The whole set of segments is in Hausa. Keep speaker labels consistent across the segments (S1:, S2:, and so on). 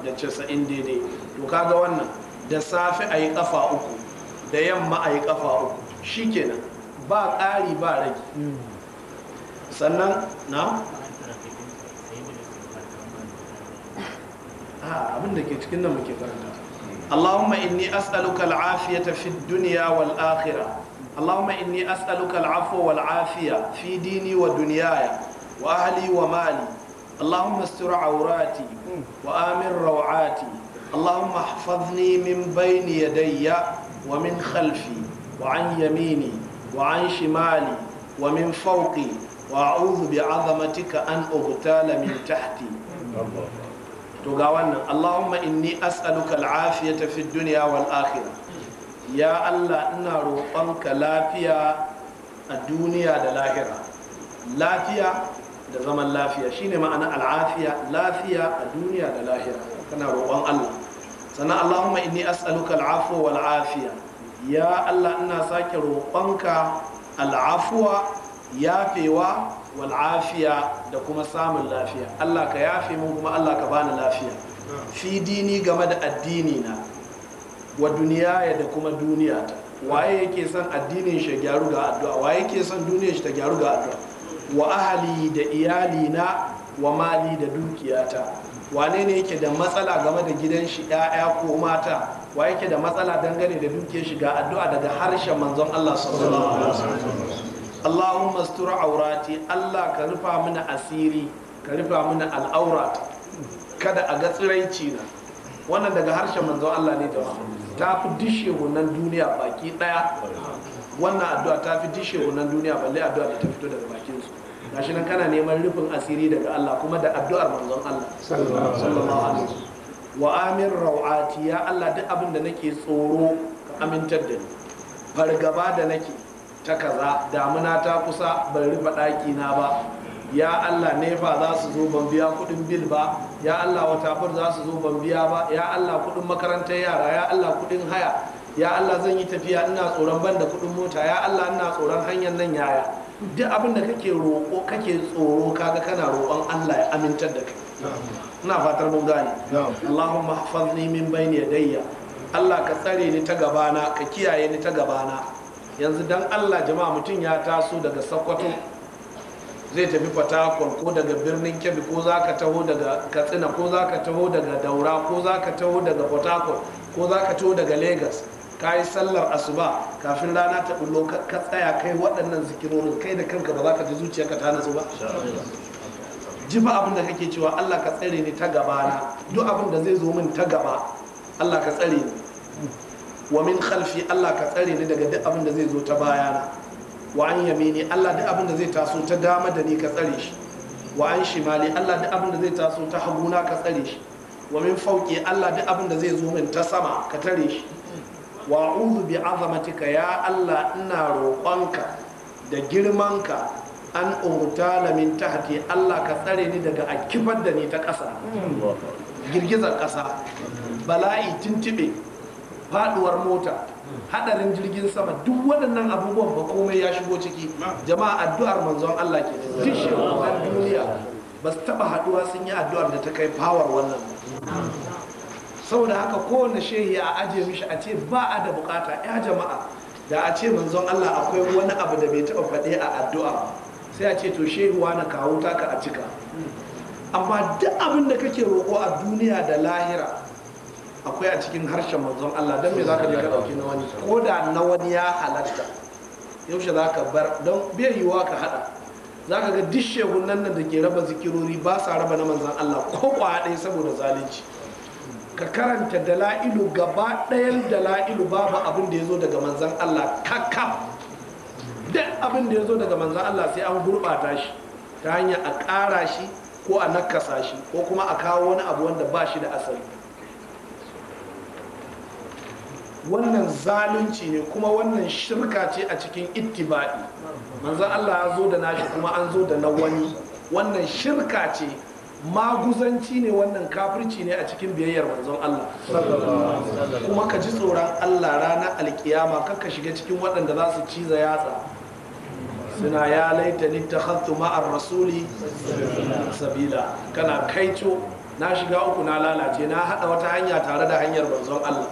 S1: da casa'in daidai to kaga wannan da safe a yi kafa uku da yamma a yi kafa uku shikenan ba ƙari ba rage sannan na abin da ke cikin nan muke karanta اللهم إني أسألك العافية في الدنيا والآخرة اللهم إني أسألك العفو والعافية في ديني ودنياي وأهلي ومالي اللهم استر عوراتي وآمن روعاتي اللهم احفظني من بين يدي ومن خلفي وعن يميني وعن شمالي ومن فوقي وأعوذ بعظمتك أن أغتال من تحتي to ga wannan Allahumma inni as'aluka al'afiyata fi dunya wal akhirah ya Allah ina roƙonka lafiya a duniya da lahira lafiya da zaman lafiya shine ma'ana al'afiya lafiya a duniya da lahira kana roƙon Allah sannan Allahumma inni as'aluka al'afwa wal afiya ya Allah ina sake roƙonka al'afwa yafewa wal afiya da kuma samun lafiya Allah ka yafe mun kuma Allah ka bani lafiya fi dini game da addini na wa duniya da kuma duniya ta waye yake son addinin shi gyaru ga addu'a waye yake son duniyar shi ta gyaru ga addu'a wa ahali da iyali na wa mali da dukiyata wane ne yake da matsala game da gidan shi ƴaƴa ko mata wa yake da matsala dangane da dukiyar shi ga addu'a daga harshen manzon Allah sallallahu alaihi wasallam Allahumma astur aurati Allah ka rufa mana asiri ka rufa mana al'aurat kada a ga tsiraici na wannan daga harshen manzon Allah ne jama'a ta fi dishe wannan duniya baki daya wannan addu'a ta fi dishe wannan duniya balle addu'a da ta fito daga bakin su gashi nan kana neman rufin asiri daga Allah kuma da addu'ar manzon Allah sallallahu alaihi wa amin rawati ya Allah duk abin da nake tsoro ka amintar da ni fargaba da nake ta kaza damuna ta kusa ban rufe ɗaki na ba ya Allah nefa za su zo ban biya kuɗin bil ba ya Allah watafur za su zo ban biya ba ya Allah kuɗin makarantar yara ya Allah kuɗin haya ya Allah zan yi tafiya ina tsoron ban da kuɗin mota ya Allah ina tsoron hanyar nan yaya duk abin da kake roƙo kake tsoro kaga kana roƙon Allah ya amintar da kai ina fatar mun gane Allahumma hafazni min bayni yadayya Allah ka tsare ni ta gabana ka kiyaye ni ta gabana yanzu dan Allah jama'a mutum ya taso daga Sokoto zai tafi Fatakwal ko daga birnin Kebbi ko za ka taho daga Katsina ko za ka taho daga Daura ko za ka taho daga Fatakwal ko za ka taho daga Lagos ka yi sallar asuba kafin rana ta bullo ka tsaya kai waɗannan zikirorin kai da kanka ba za ka ji zuciyarka ta nasu ba ji ba abin da kake cewa Allah ka tsare ni ta gabana duk abin da zai zo min ta gaba Allah ka tsare ni wa min khalfi Allah ka tsare ni daga duk abin da zai zo ta bayana wa an yamini Allah duk abin da zai taso ta dama da ni ka tsare shi wa an shimali Allah duk abin da zai taso ta haguna ka tsare shi wa min fauki Allah duk abin da zai zo min ta sama ka tare shi wa a'udhu bi azamatika ya Allah ina roƙonka da girmanka an umtala min tahti Allah ka tsare ni daga a kifar da ni ta ƙasa girgizar ƙasa bala'i tuntube faduwar mota hadarin jirgin sama duk waɗannan abubuwan ba komai ya shigo ciki jama'a addu'ar manzon Allah ke duk shekunan duniya ba su taɓa haɗuwa sun yi addu'ar da ta kai fawar wannan saboda haka kowane shehi a ajiye mishi a ce ba a da bukata ya jama'a da a ce manzon Allah akwai wani abu da bai taɓa faɗe a addu'a sai a ce to shehu na kawo taka a cika amma duk abin da kake roƙo a duniya da lahira akwai a cikin harshen manzon Allah don me zaka je ka dauki na wani ko da na wani ya halatta yaushe zaka bar don bai yiwuwa ka hada zaka ga duk shehunan nan da ke raba zikirori ba sa raba na manzon Allah ko kwa ɗaya saboda zalunci ka karanta dala'ilu gaba ɗayan dala'ilu babu abin da ya zo daga manzon Allah kakkam duk abin da ya zo daga manzon Allah sai an gurɓata shi ta hanyar a ƙara shi ko a nakasa shi ko kuma a kawo wani abu wanda ba shi da asali wannan zalunci ne kuma wannan shirka ce a cikin ittiba'i manzon Allah ya zo da nashi kuma an zo da na wani wannan shirka ce maguzanci ne wannan kafirci ne a cikin biyayyar manzon Allah kuma ka ji tsoron Allah ranar alkiyama kakka shiga cikin waɗanda za su ciza yatsa suna ya laita ni ta ma'ar rasuli sabila kana kaico na shiga uku na lalace na haɗa wata hanya tare da hanyar manzon Allah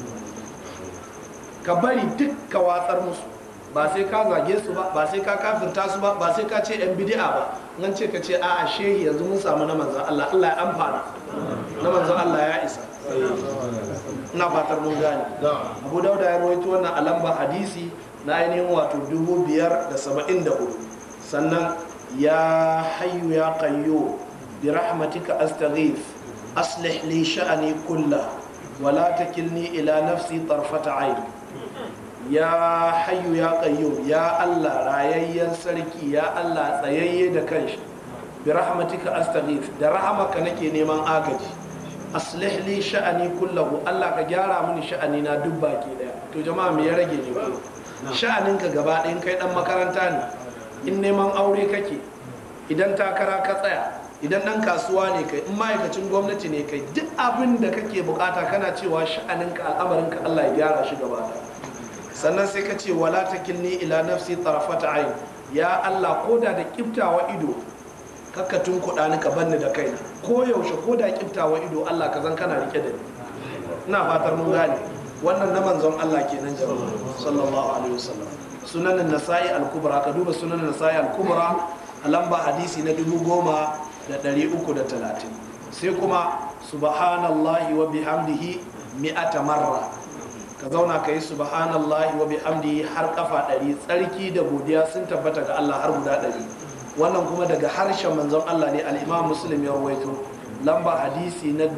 S1: ka bari duk ka watsar musu ba sai ka zage su ba ba sai ka kafirta su ba ba sai ka ce yan bidi'a ba nan ce ka ce a'a shehi yanzu mun samu na manzon Allah Allah ya amfana na manzon Allah ya isa ina fatar mun gane Abu Dauda ya rawaito wannan a lamba hadisi na ainihin wato dubu biyar da saba'in da hudu sannan ya hayyu ya qayyu bi rahmatika astaghith aslih li sha'ani kullah wala takilni ila nafsi tarfata ayn ya hayyu ya qayyum ya Allah rayayyen sarki ya Allah tsayayye da kanshi bi rahmatika astaghith da rahamaka nake neman agaji aslih li sha'ani kullahu Allah ka gyara mini sha'ani na duk baki daya to jama'a me ya rage ne ko sha'aninka gaba ɗayan kai dan makaranta ne in neman aure kake idan takara ka tsaya idan ɗan kasuwa ne kai in ma'aikacin gwamnati ne kai duk abin da kake bukata kana cewa sha'aninka al'amarinka Allah ya gyara shi gaba ɗaya sannan sai ka ce wala takilni ila nafsi tarafata ayn ya Allah koda da kiftawa ido kakka tunkuɗa ni ka banni da kaina ko yaushe ko da kiftawa ido Allah ka zan kana rike da ni ina fatar mun gane wannan na manzon Allah kenan jama'a sallallahu alaihi wasallam sunan nasa'i al-kubra ka duba sunan nasa'i al-kubra a lamba hadisi na dubu goma da ɗari uku da talatin sai kuma subhanallahi wa bihamdihi mi'ata marra ka zauna ka yi subhanallahi wa bihamdihi har kafa ɗari tsarki da godiya sun tabbata ga Allah har guda ɗari wannan kuma daga harshen manzon Allah ne al-Imam Muslim ya rawaito lamba hadisi na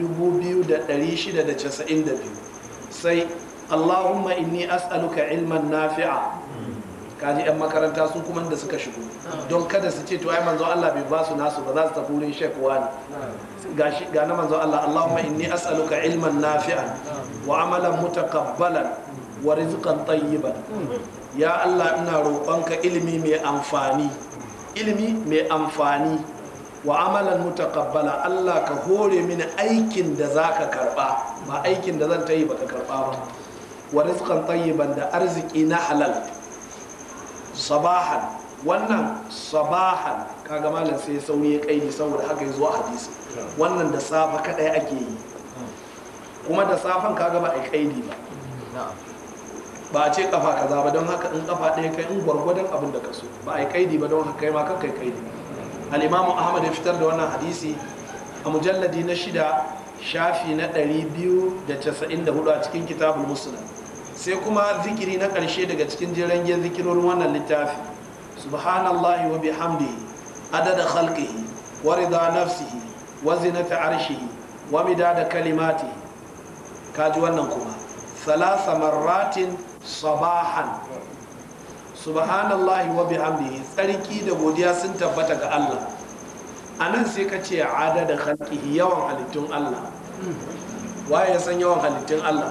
S1: 2692 sai Allahumma inni as'aluka ilman nafi'a kaji yan makaranta su kuma da suka shigo don kada su ce to ai manzon Allah bai ba su nasu ba za su tafi wurin shek wani gashi ga na manzon Allah Allahumma inni as'aluka ilman nafi'an wa amalan mutakabbalan wa rizqan tayyiban ya Allah ina roƙonka ilimi mai amfani ilimi mai amfani wa amalan mutakabbala Allah ka hore mini aikin da zaka karba ba aikin da zan ta yi baka karba ba wa rizqan tayyiban da arziki na halal sabahan wannan sabahan kaga malam sai sauri ya kaidi saboda haka ya zo a hadisi wannan da safa kadai ake yi kuma da safan kaga ba a kaidi ba ba a ce kafa kaza ba don haka in kafa ɗaya kai in gwargwadon abin da ka so ba a kaidi ba don haka kai ma kan kai kaidi al-imamu ahmad ya fitar da wannan hadisi a mujalladi na shida shafi na 294 a cikin kitabul muslim sai kuma zikiri na ƙarshe daga cikin jirangen zikirorin wannan littafi subhanallahi wa bihamdihi adada khalqihi wa rida nafsihi wa zinata arshihi wa midada kalimatihi kaji wannan kuma thalatha marratin sabahan subhanallahi wa bihamdihi tsarki da godiya sun tabbata ga Allah anan sai ka ce adada khalqihi yawan halittun Allah waye ya san yawan halittun Allah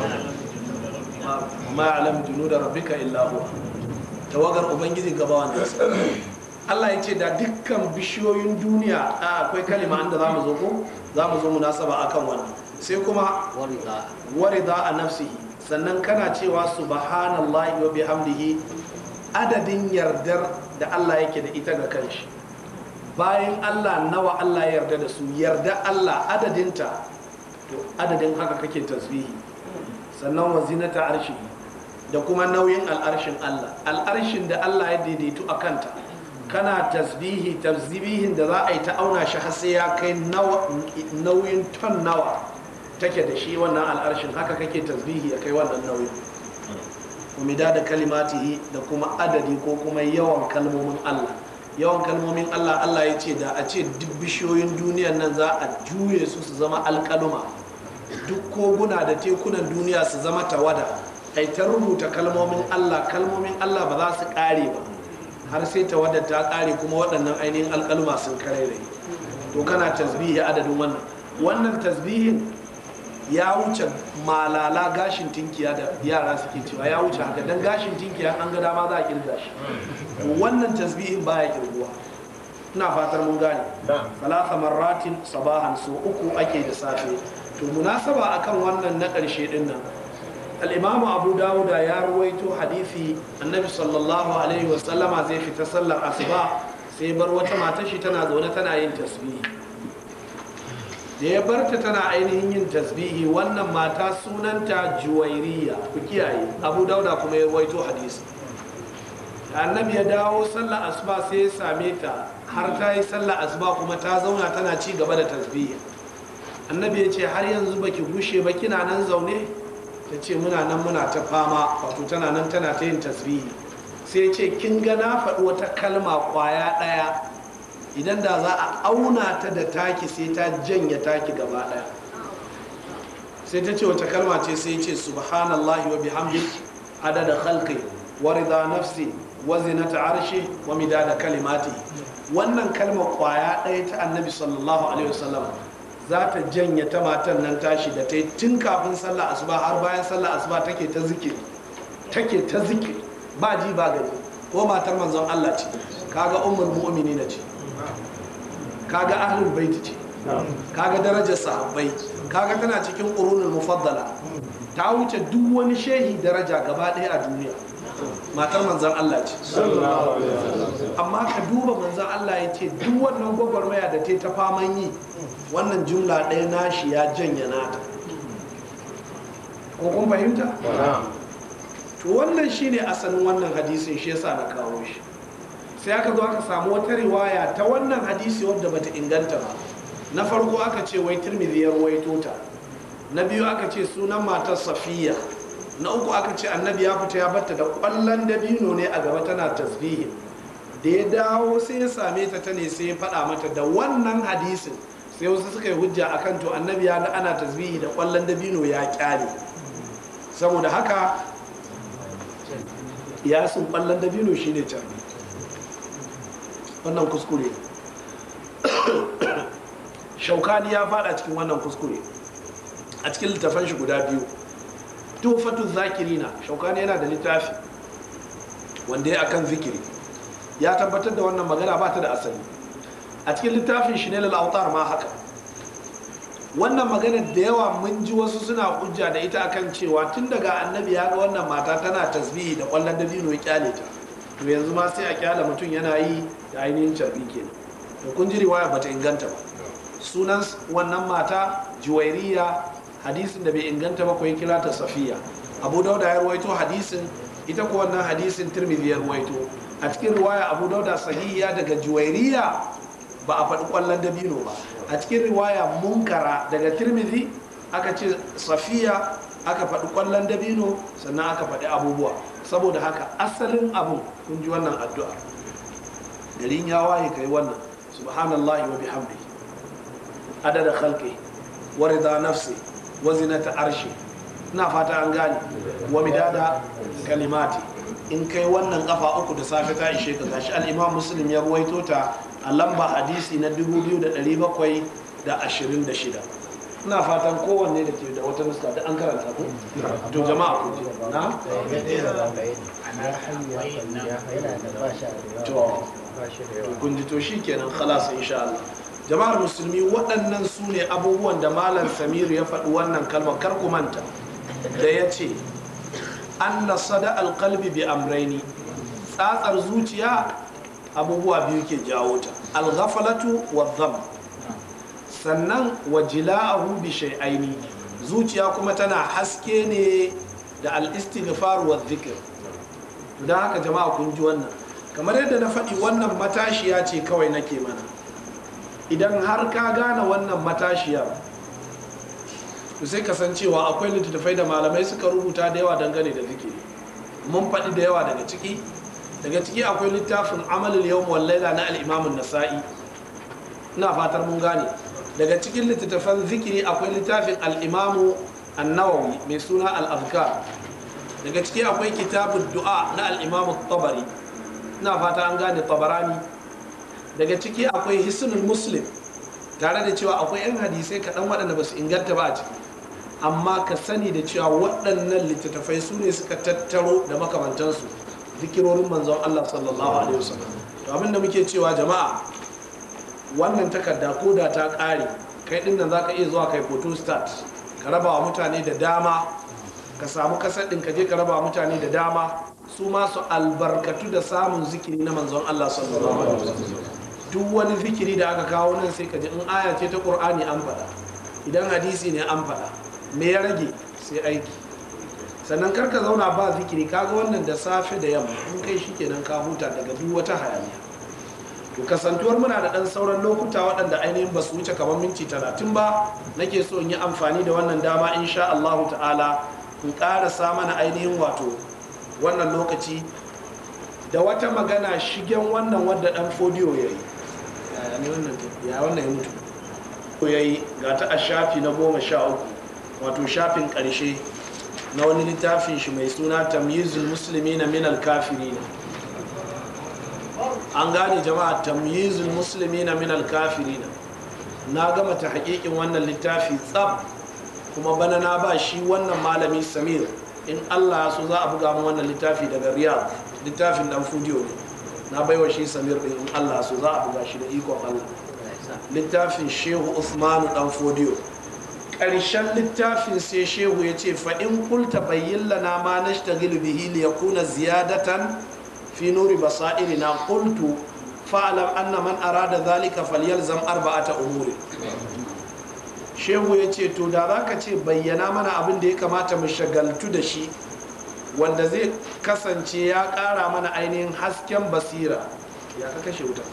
S1: ma alam junuda rabbika illa huwa tawagar ubangiji gabawan da Allah ya ce da dukkan bishiyoyin duniya a akwai kalima inda za mu zo ko za mu zo munasaba akan wannan sai kuma warida a nafsihi sannan kana cewa subhanallahi wa bihamdihi adadin yardar da Allah yake da ita ga kanshi bayan Allah nawa Allah ya yarda da su yarda Allah adadinta to adadin haka kake tasbihi sannan wa zinata arshi da kuma nauyin al'arshin Allah al'arshin da Allah ya daidaitu a kanta kana tasbihi tasbihin da za a yi ta auna shi har sai ya kai nauyin ton nawa take da shi wannan al'arshin haka kake tasbihi ya kai wannan nauyin umida da kalimatihi da kuma adadi ko kuma yawan kalmomin Allah yawan kalmomin Allah Allah ya ce da a ce duk bishiyoyin duniyan nan za a juye su su zama alkaluma duk koguna da tekunan duniya su zama tawada ai ta rubuta kalmomin Allah kalmomin Allah ba za su kare ba har sai tawada ta kare kuma waɗannan ainihin alkaluma sun kare to kana tasbihi adadin wannan wannan tasbihin ya wuce malala gashin tinkiya da yara suke cewa ya wuce haka dan gashin tinkiya an ga dama za a kirga shi wannan tasbihin baya kirguwa ina fatar mun gane salasa marratin sabahan so uku ake da safe to munasaba akan wannan na ƙarshe din nan al-imamu abu dawuda ya ruwaito hadisi annabi sallallahu alaihi wasallama zai fita sallar asuba sai bar wata matar shi tana zaune tana yin tasbihi da ya barta tana ainihin yin tasbihi wannan mata sunanta juwairiya ku kiyaye abu dauda kuma ya rawaito hadisi da annabi ya dawo sallar asuba sai ya same ta har ta yi sallar asuba kuma ta zauna tana ci gaba da tasbihi annabi ya ce har yanzu baki gushe ba kina nan zaune ta ce muna nan muna ta fama wato tana nan tana ta yin tasbihi sai ya ce kin ga na faɗi wata kalma kwaya ɗaya idan da za a auna ta da taki sai ta janye taki gaba ɗaya sai ta ce wata kalma ce sai ya ce subhanallahi wa bihamdi adada khalqi wa rida nafsi wa zinata arshi wa midada kalimati wannan kalma kwaya ɗaya ta annabi sallallahu alaihi wasallam za ta janye ta matan nan tashi da ta yi tun kafin sallah asuba har bayan sallah asuba take ta zikiri take ta zikiri ba ji ba gani ko matar manzon Allah ce kaga ummul mu'minina ce kaga ahlul baiti ce kaga darajar sahabbai kaga tana cikin qurunul mufaddala ta wuce duk wani shehi daraja gaba ɗaya a duniya matar manzon Allah ce amma ka duba manzon Allah ya ce duk wannan gwagwarmaya da ta ta faman yi wannan jumla ɗaya nashi ya janya nata ko kun fahimta to wannan shine asalin wannan hadisin shi yasa na kawo shi sai aka zo aka samu wata riwaya ta wannan hadisi wadda bata inganta ba na farko aka ce wai tirmidhi ya ruwaito ta na biyu aka ce sunan matar safiya na uku aka ce annabi ya fita ya batta da kwallon dabino ne a gaba tana tasbihi da ya dawo sai ya same ta ta ne sai ya faɗa mata da wannan hadisin sai wasu suka yi hujja akan to annabi ya ga ana tasbihi da kwallon dabino ya kyale saboda haka ya sun kwallon dabino shine carbi wannan kuskure shaukani ya fada cikin wannan kuskure a cikin littafan shi guda biyu tufatu zakirina shaukani yana da littafi wanda ya akan zikiri ya tabbatar da wannan magana ba ta da asali a cikin littafin shi ne lalautar ma haka wannan magana da yawa mun ji wasu suna hujja da ita akan cewa tun daga annabi ya ga wannan mata tana tasbihi da kwallon dabino ya kyale ta to yanzu ma sai a kyale mutum yana yi da ainihin carbi kenan to kun ji riwaya bata inganta ba sunan wannan mata juwairiya hadisin da bai inganta ba ko ya kira ta safiya abu dauda ya ruwaito hadisin ita ko wannan hadisin tirmidhi ya ruwaito a cikin riwaya abu dauda sahihiya daga juwairiya ba a faɗi ƙwallon dabino ba a cikin riwaya munkara daga tirmidhi aka ce safiya aka faɗi ƙwallon dabino sannan aka faɗi abubuwa saboda haka asalin abu kun ji wannan addu'a garin ya waye kai wannan subhanallahi wa bihamdi adada khalqi wa rida nafsi wa zinata arshi ina fata an gane wa midada kalimati in kai wannan kafa uku da safe ta ishe ka gashi al-imam muslim ya ruwaito ta a lamba hadisi na 2726 ina fatan kowanne da ke da wata nuska da an karanta ku to jama'a ku ji na to kun ji to shikenan khalas insha Allah jama'ar musulmi waɗannan su ne abubuwan da malam samiru ya faɗi wannan kalmar kar ku manta da ya ce anna sada alqalbi bi amraini tsatsar zuciya abubuwa biyu ke jawo ta alghafalatu wa dham sannan wa jila'ahu bi shay'aini zuciya kuma tana haske ne da al-istighfar wa dhikr don haka jama'a kun ji wannan kamar yadda na faɗi wannan matashiya ce kawai nake mana idan har ka gane wannan matashiyar to sai kasancewa akwai littattafai da malamai suka rubuta da yawa dangane da zikiri mun faɗi da yawa daga ciki daga ciki akwai littafin amalul yawm wal laila na al-imam nasai ina fatar mun gane daga cikin littattafan zikiri akwai littafin al-imam an-nawawi mai suna al-azkar daga ciki akwai kitabud du'a na al-imam tabari ina fata an gane tabarani daga ciki akwai hisnul muslim tare da cewa akwai 'yan hadisai kaɗan waɗanda ba su inganta ba a ciki amma ka sani da cewa waɗannan littattafai su ne suka tattaro da makamantansu zikirorin manzon Allah sallallahu alaihi wasallam to abin da muke cewa jama'a wannan takarda ko da ta ƙare kai ɗin nan zaka iya zuwa kai photo start ka raba wa mutane da dama ka samu kasar ɗin ka je ka raba wa mutane da dama su ma su albarkatu da samun zikiri na manzon Allah sallallahu alaihi wasallam duk wani zikiri da aka kawo nan sai ka ji in aya ce ta qur'ani an faɗa idan hadisi ne an faɗa me ya rage sai aiki sannan karka zauna ba zikiri kaga wannan da safe da yamma in kai shi kenan ka huta daga duk wata hayaniya to kasantuwar muna da ɗan sauran lokuta waɗanda ainihin ba su wuce kamar minti talatin ba nake so in yi amfani da wannan dama insha Allahu ta'ala in ƙarasa mana ainihin wato wannan lokaci da wata magana shigen wannan wadda ɗan fodiyo ya yi ya wannan ya mutu ko ya yi ga ta a shafi na goma sha uku wato shafin ƙarshe na wani littafin shi mai suna tamyizul musulmi na minal kafiri an gane jama'a tamyizul musulmi na minal kafiri na gama ta hakikin wannan littafi tsab kuma bana na ba shi wannan malami samir in allah so za a buga mu wannan littafi daga riyadh littafin dan fudiyo ne na baiwa shi samir din in allah so za a buga shi da ikon allah littafin shehu usmanu dan fudiyo ƙarshen littafin sai shehu ya ce fa'in kulta bayyin lana ma na shi bihi li ya kuna ziyadatan fi nuri basairi na kultu fa'alam anna man arada zalika falyalzam arba'ata umuri shehu ya ce to da za ka ce bayyana mana abin da ya kamata mu shagaltu da shi wanda zai kasance ya ƙara mana ainihin hasken basira ya ka kashe wuta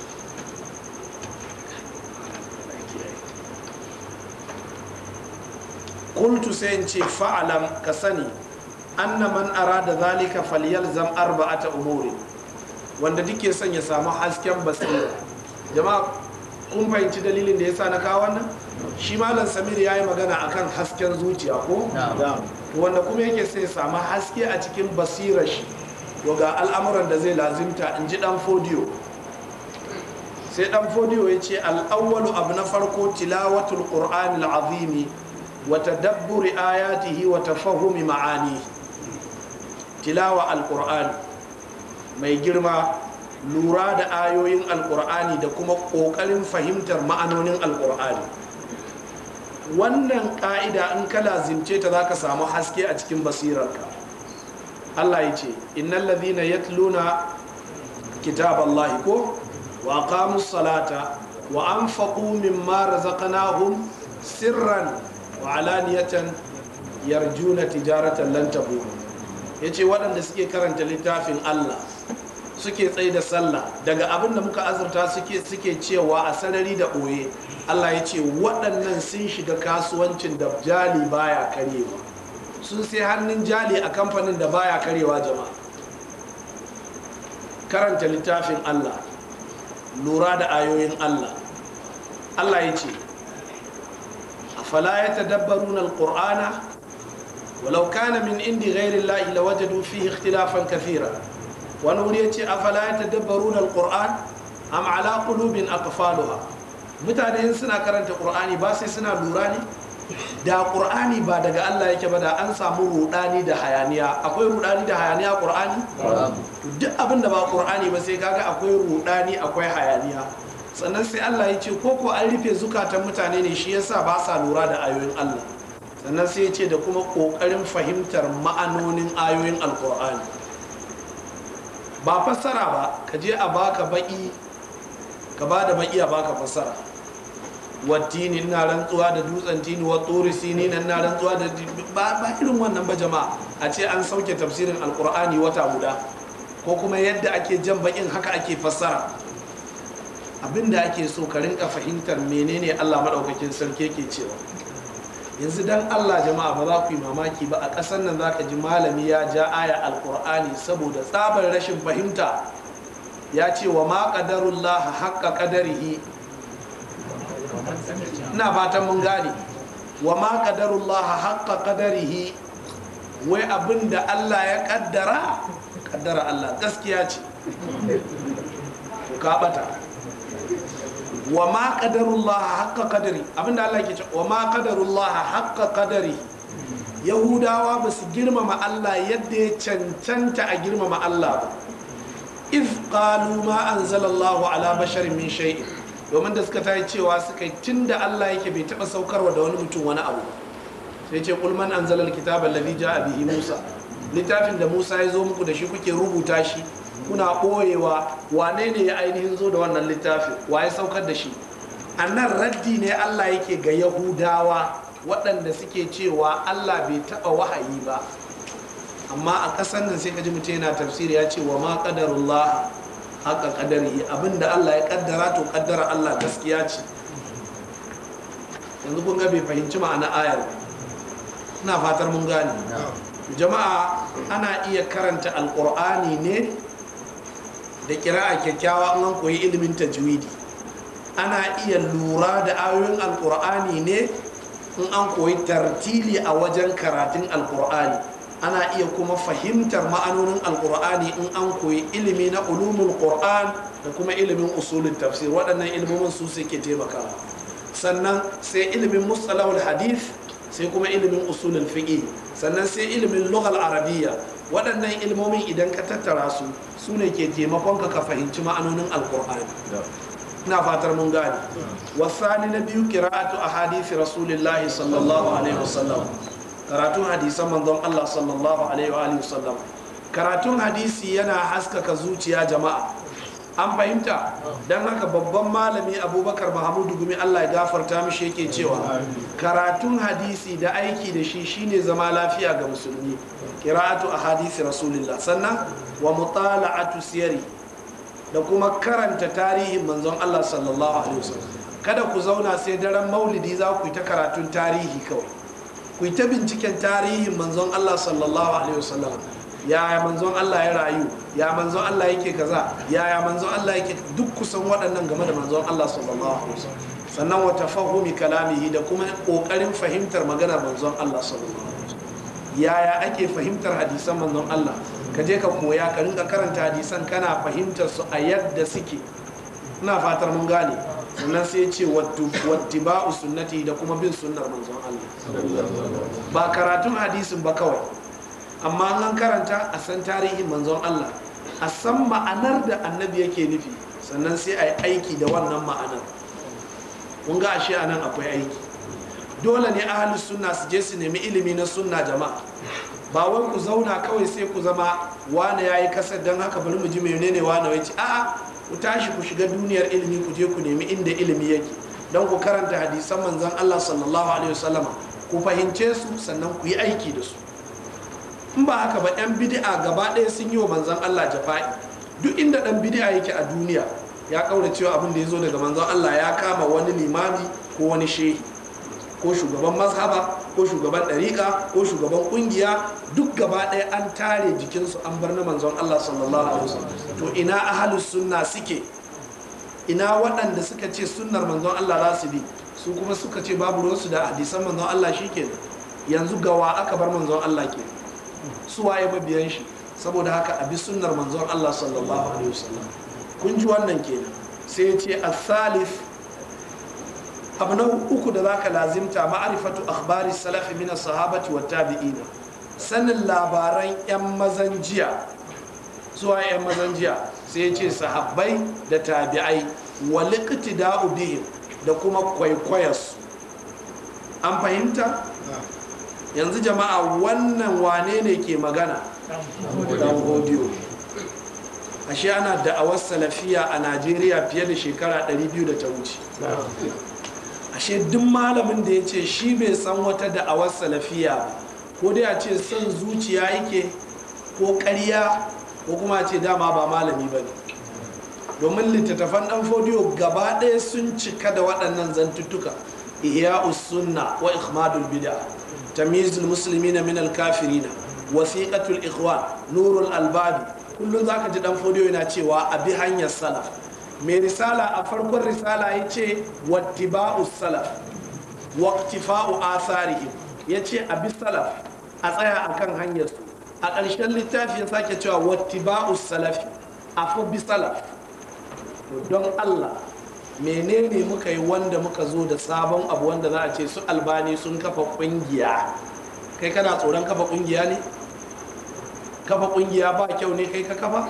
S1: kultu sai in ce fa'alam ka sani anna man arada zalika falyalzam arba'ata umuri wanda duke son ya samu hasken basira jama'a kun fahimci dalilin da yasa na kawo wannan shi malam samir ya yi magana akan hasken zuciya ko wanda kuma yake sai samu haske a cikin basirar shi ga al'amuran da zai lazimta in ji dan fodiyo sai dan fodiyo ya ce al'awwalu abu na farko tilawatul qur'anil azimi wa tadabburi ayatihi wa tafahumi ma'ani tilawa alqur'ani mai girma lura da ayoyin alqur'ani da kuma kokarin fahimtar ma'anonin alqur'ani wannan ka'ida in ka lazimce ta zaka samu haske a cikin basirarka Allah ya ce innal ladhina yatluna kitaballahi ko wa aqamus salata wa anfaqu mimma razaqnahum sirran wa alaniyatan yarjuna tijaratan lan tabur yace waɗanda suke karanta littafin Allah suke tsaye da sallah daga abin da muka azurta suke suke cewa a sarari da ɓoye Allah ya ce waɗannan sun shiga kasuwancin da jali baya karewa sun sai hannun jali a kamfanin da baya karewa jama'a karanta littafin Allah lura da ayoyin Allah Allah ya ce afala ya tadabbaruna alqur'ana walau kana min indi ghairi llahi lawajadu fihi ikhtilafan kathira wani wuri ya ce afala ya tadabbaruna alqur'an am ala qulubin aqfaluha mutane suna karanta qur'ani ba sai suna lura ne da qur'ani ba daga Allah yake ba da an samu rudani da hayaniya akwai rudani da hayaniya qur'ani duk abin da ba qur'ani ba sai kaga akwai rudani akwai hayaniya sannan sai Allah ya ce ko ko an rufe zukatan mutane ne shi yasa ba sa lura da ayoyin Allah sannan sai ya ce da kuma kokarin fahimtar ma'anonin ayoyin alqur'ani ba fassara ba ka je a baka baki ka ba da baki a baka fassara wattini ina rantsuwa da dutsen tini wa tsori sini na ina rantsuwa da ba ba irin wannan ba jama'a a ce an sauke tafsirin alkur'ani wata guda ko kuma yadda ake jan bakin haka ake fassara abinda ake so ka rinka fahimtar menene Allah madaukakin sarki yake cewa yanzu dan Allah jama'a ba za ku yi mamaki ba a ƙasar nan za ka ji malami ya ja aya alkur'ani saboda tsabar rashin fahimta ya ce wa ma qadarullah haqqa qadarihi ina fatan mun gane wa ma qadarullah haqqa qadarihi wai abinda Allah ya kaddara kaddara Allah gaskiya ce to ka bata wa ma qadarullah haqqa qadari abinda Allah ke ce wa ma qadarullah haqqa qadari yahudawa ba su girmama Allah yadda ya cancanta a girmama Allah ba if qalu ma anzalallahu ala basharin min shay'in domin da suka tayi cewa suka yi tun da Allah yake bai taɓa saukarwa da wani mutum wani abu sai ce kulman an zalar kitabar ladhi ja'a bihi Musa littafin da Musa ya zo muku da shi kuke rubuta shi kuna ɓoyewa wane ne ya ainihin zo da wannan littafi wa ya saukar da shi a nan raddi ne allah yake ga yahudawa waɗanda suke cewa allah bai taɓa wahayi ba amma a ƙasar nan sai ka ji mutum yana tafsiri ya ce wa ma ƙadarullah haka ƙadari abinda allah ya ƙaddara to ƙaddara allah gaskiya ce yanzu kun ga bai fahimci ma'ana ayar ina fatar mun gane jama'a ana iya karanta alƙur'ani ne da kira'a kyakkyawa an koyi ilimin tajwidi ana iya lura da ayoyin alkur'ani ne in an koyi tartili a wajen karatun alkur'ani ana iya kuma fahimtar ma'anonin alkur'ani in an koyi ilimi na ulumul qur'an da kuma ilimin usulun tafsir waɗannan ilimomin su suke taimakawa sannan sai ilimin mustalahul hadith sai kuma ilimin usulul fiqh sannan sai ilimin lughal arabiyya waɗannan ilmomin idan ka tattara su su ne ke taimakon ka ka fahimci ma'anonin alkur'ani ina fatar mun gane wasani na biyu kira'atu a hadisi rasulillahi sallallahu alaihi wasallam karatun hadisan manzon Allah sallallahu alaihi wasallam karatun hadisi yana haskaka zuciya jama'a an fahimta don haka babban malami abubakar mahamudu gumi Allah ya gafarta mishi yake cewa karatun hadisi da aiki da shi shine zama lafiya ga musulmi kira'atu a hadisi rasulillah sannan wa mutala'atu siyari da kuma karanta tarihin manzon Allah sallallahu alaihi wasallam kada ku zauna sai daren maulidi za ku yi ta karatun tarihi kawai ku yi ta binciken tarihin manzon Allah sallallahu alaihi wasallam yaya manzon Allah ya rayu ya manzon Allah yake kaza yaya manzon Allah yake duk kusan waɗannan game da manzon Allah sallallahu alaihi wasallam sannan wa tafahumi kalamihi da kuma kokarin fahimtar maganar manzon Allah sallallahu alaihi wasallam yaya ake fahimtar hadisan manzon Allah ka je ka koya ka rinka karanta hadisan kana fahimtar su a yadda suke ina fatar mun gane sannan sai ce wattiba'u sunnati da kuma bin sunnar manzon Allah ba karatun hadisin ba kawai amma an karanta a san tarihin manzon Allah a san ma'anar da annabi yake nufi sannan sai a yi aiki da wannan ma'anar kun ga ashe anan akwai aiki dole ne ahalus sunna su je su nemi ilimi na sunna jama'a ba wai ku zauna kawai sai ku zama wane ya yi kasar don haka bari mu ji menene wane wai ce a'a ku tashi ku shiga duniyar ilimi ku je ku nemi inda ilimi yake don ku karanta hadisan manzon Allah sallallahu alaihi wasallama ku fahimce su sannan ku yi aiki da su in ba haka ba yan bid'a gaba ɗaya sun yi wa manzon Allah jafa'i duk inda dan bid'a yake a duniya ya kaura cewa abin da ya zo daga manzon Allah ya kama wani limami ko wani shehi ko shugaban mazhaba ko shugaban ɗariƙa ko shugaban ƙungiya duk gaba ɗaya an tare jikinsu an bar na manzon Allah sallallahu alaihi wasallam to ina ahalus sunna suke ina waɗanda suka ce sunnar manzon Allah za su bi su kuma suka ce babu ruwansu da hadisan manzon Allah shikenan yanzu gawa aka bar manzon Allah ke su waye mabiyan shi saboda haka a bi sunnar manzon Allah sallallahu alaihi wasallam kun ji wannan kenan sai ya ce as-salif abu na uku da zaka lazimta ma'arifatu akhbari salafi min sahabati wa tabi'ina sanin labaran yan mazan jiya zuwa yan mazan jiya sai ce sahabbai da tabi'ai wa liqtida'u bihim da kuma kwaikwayarsu an fahimta yanzu jama'a wannan wane ne ke magana dan godiyo ashe ana da'awar salafiya a najeriya fiye da shekara 200 da ta wuce ashe duk malamin da ya ce shi bai san wata da'awar salafiya ba ko dai a ce son zuciya yake ko ƙarya ko kuma ce dama ba malami ba ne domin littattafan ɗan fodiyo gaba ɗaya sun cika da waɗannan zantuttuka ihya sunna wa ikhmadul bid'a tamyizul muslimina min al kafirina wasiqatul ikhwan nurul albabi kullum zaka ji ɗan fodiyo yana cewa a bi hanyar salaf mai risala a farkon risala ya ce wattiba'u salaf waqtifa'u asarihim ya ce a bi salaf a tsaya a kan hanyarsu a ƙarshen littafi ya sake cewa wattiba'u salafi a fi bi salaf don allah menene muka yi wanda muka zo da sabon abu wanda za a ce su albani sun kafa ƙungiya kai kana tsoron kafa ƙungiya ne kafa ƙungiya ba kyau ne kai ka kafa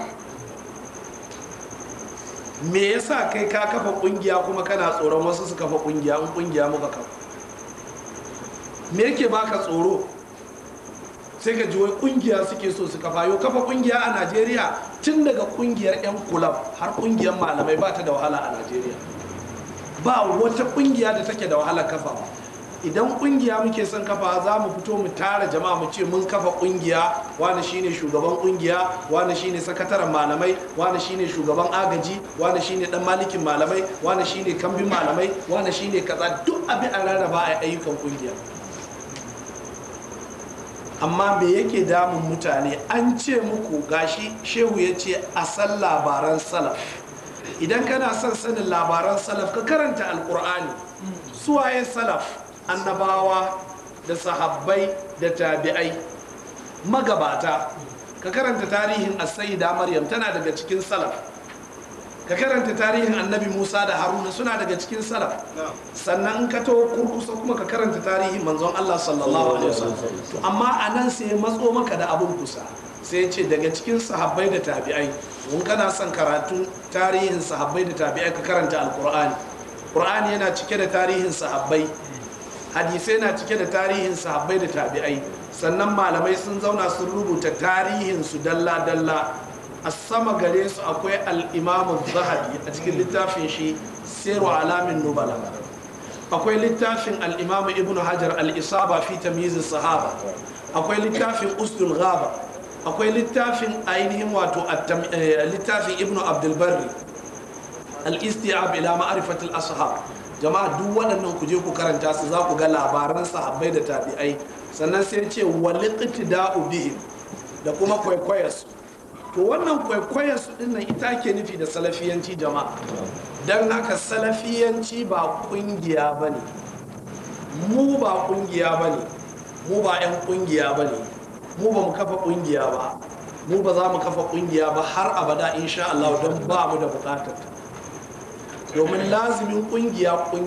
S1: me yasa kai ka kafa kungiya kuma kana tsoron wasu su kafa kungiya in kungiya muka kafa me yake baka tsoro sai ka ji wai kungiya suke so su kafa yau kafa kungiya a najeriya tun daga kungiyar yan kulab har kungiyar malamai ba ta da wahala a najeriya ba wata kungiya da take da wahalar kafawa idan kungiya muke son kafa za mu fito mu tara jama'a mu ce mun kafa kungiya wani shine shugaban kungiya wani shine sakataren malamai wani shine shugaban agaji wani shine dan malikin malamai wani shine kambin malamai wani shine kaza duk abin a rarraba a ayyukan kungiya amma me yake damun mutane an ce muku gashi shehu ya ce a san labaran salaf idan kana son sanin labaran salaf ka karanta alkur'ani suwaye salaf annabawa da sahabbai da tabi'ai magabata ka karanta tarihin as-sayyida maryam tana daga cikin salaf ka karanta tarihin annabi musa da haruna suna daga cikin salaf sannan ka to kurkusa kuma ka karanta tarihin manzon allah sallallahu alaihi wasallam to amma a nan sai matso maka da abun kusa sai ce daga cikin sahabbai da tabi'ai mun kana son karatun tarihin sahabbai da tabi'ai ka karanta alkur'ani qur'ani yana cike da tarihin sahabbai hadisai na cike da tarihin sahabbai da tabi'ai sannan malamai sun zauna sun rubuta tarihin su dalla-dalla a sama gare su akwai al'imamun zahabi a cikin littafin shi siru alamin nubala akwai littafin al'imamu ibn hajar al'isaba fi tamyiz sahaba akwai littafin usdul ghaba akwai littafin ainihin wato littafin ibn abdulbarri al-istiab ila ma'rifatil ashab jama'a duk waɗannan ku je ku karanta su za ku ga labaran sahabbai da tabi'ai sannan sai ce waliqtida'u bihim da kuma kwaikwayarsu to wannan kwaikwayarsu din nan ita ke nufi da salafiyanci jama'a don haka salafiyanci ba kungiya ba ne mu ba kungiya ba ne mu ba 'yan kungiya ba ne mu ba mu kafa kungiya ba mu ba za mu kafa kungiya ba har abada insha Allah don ba mu da bukatar domin lazimin kungiya